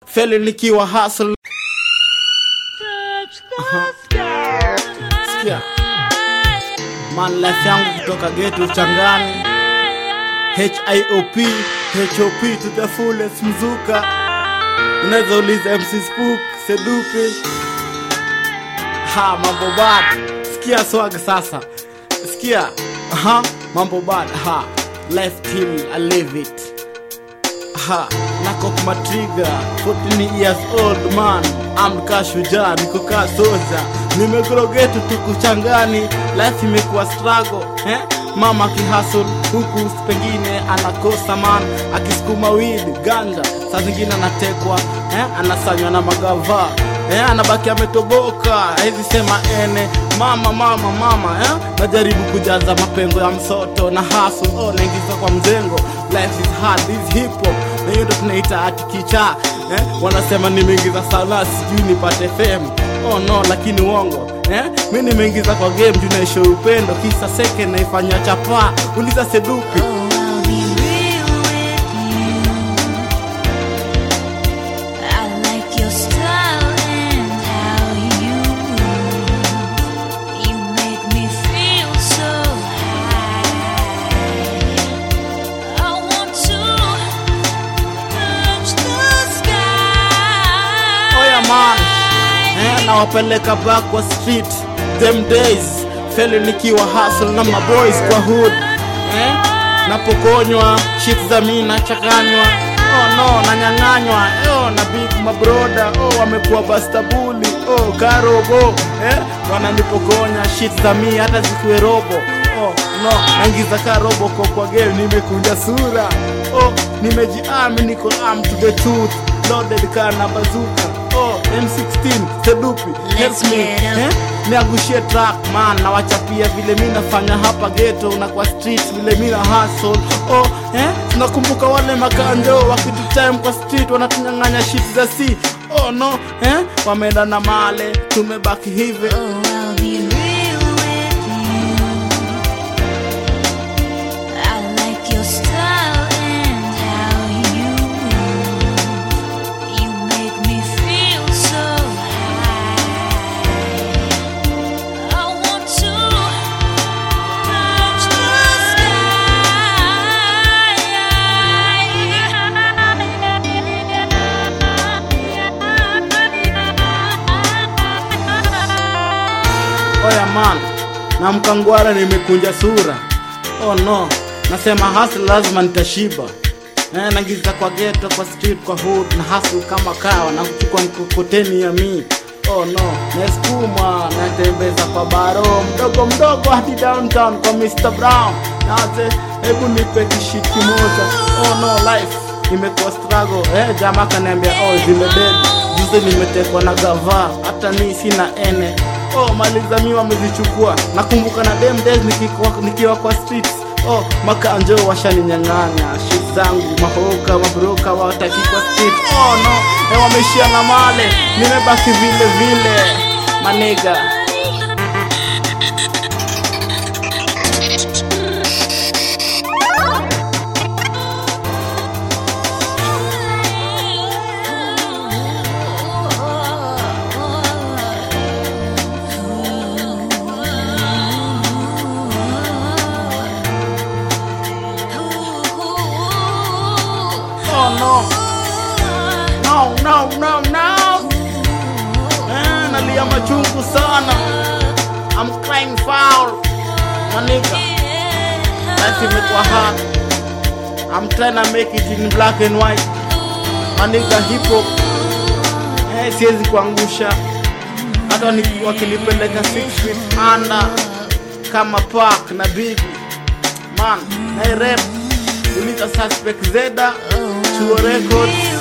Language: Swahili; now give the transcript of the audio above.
feli nikiwa hustle Sikia. man life yangu kutoka geto changani hiop hop to the fullest mzuka unaweza uliza mc spook sedupe ha mambo bad sikia swag sasa sikia ha mambo bad ha life till i live it ha nakok matriga 14 years old man amka shujaa niko kaa soja nimegrogetu tukuchangani life imekuwa struggle eh? mama akihasl huku pengine anakosa man akisukuma wid ganja saa zingine anatekwa eh? anasanywa na magava eh? anabaki ametoboka hizi sema ene mama mama mama eh? najaribu kujaza mapengo ya msoto na hasul oh, naingiza kwa mzengo life is hard this hip hop na hiyo ndo tunaita ati kichaa eh? wanasema nimeingiza sana sijui nipate fame oh no lakini uongo eh? mi nimeingiza kwa game juu naisho upendo kisa seke naifanya chapaa uliza sedupi Oh, I'll be real with you. I like your style and how you move. You make me feel so high. I want to touch the sky. oya man eh, nawapeleka back kwa street them days feli nikiwa hustle na maboys kwa hood eh, napokonywa shit za mi nachanganywa oh no nanyang'anywa oh, na big mabroda oh, wamekuwa bastabuli oh, karobo eh, wananipokonya shit za mi hata zikuwe robo oh, no naingiza ka robo kwa kwa game nimekunja sura oh, nimejiami niko am to the truth loaded car na bazuka oh m16 sedupi help me get up. eh? niagushie track man nawachapia vile mi nafanya hapa geto na kwa street vile mi na hustle oh eh? tunakumbuka wale makanjo wakitu time kwa street wanatunyang'anya shit za si oh no eh? wameenda na male tumebaki hivi Oh, I'll be real with you. I like your style and how you move. You make me feel so high. I want to touch the sky. oya man na mkangwara nimekunja sura oh no nasema hustle lazima nitashiba eh, nagiza kwa geto kwa street kwa hood na hustle kama kawa na kuchukua mkokoteni ya mi oh no nasukuma natembeza kwa baro mdogo mdogo hadi downtown kwa Mr. Brown naze hebu nipe kishit kimoja oh no life imekuwa struggle eh, jamaa kaniambia oh zimebeba juzi nimetekwa na gava hata mi sina ene oh mali za mi wamezichukua nakumbuka na dem days nikiwa, nikiwa kwa streets oh makanjo washaninyang'anya shit zangu mahoka mabroka wataki kwa street oh no eh, wameishia na male nimebaki vile vile maniga oh no no no no no eh, nalia machungu sana I'm crying foul maniga life imekuwa hard I'm trying to make it in black and white maniga hip hop eh, siwezi kuangusha hata ni- wakinipeleka 6 feet under kama park na bigi man na rap uliza suspect zeda chuo records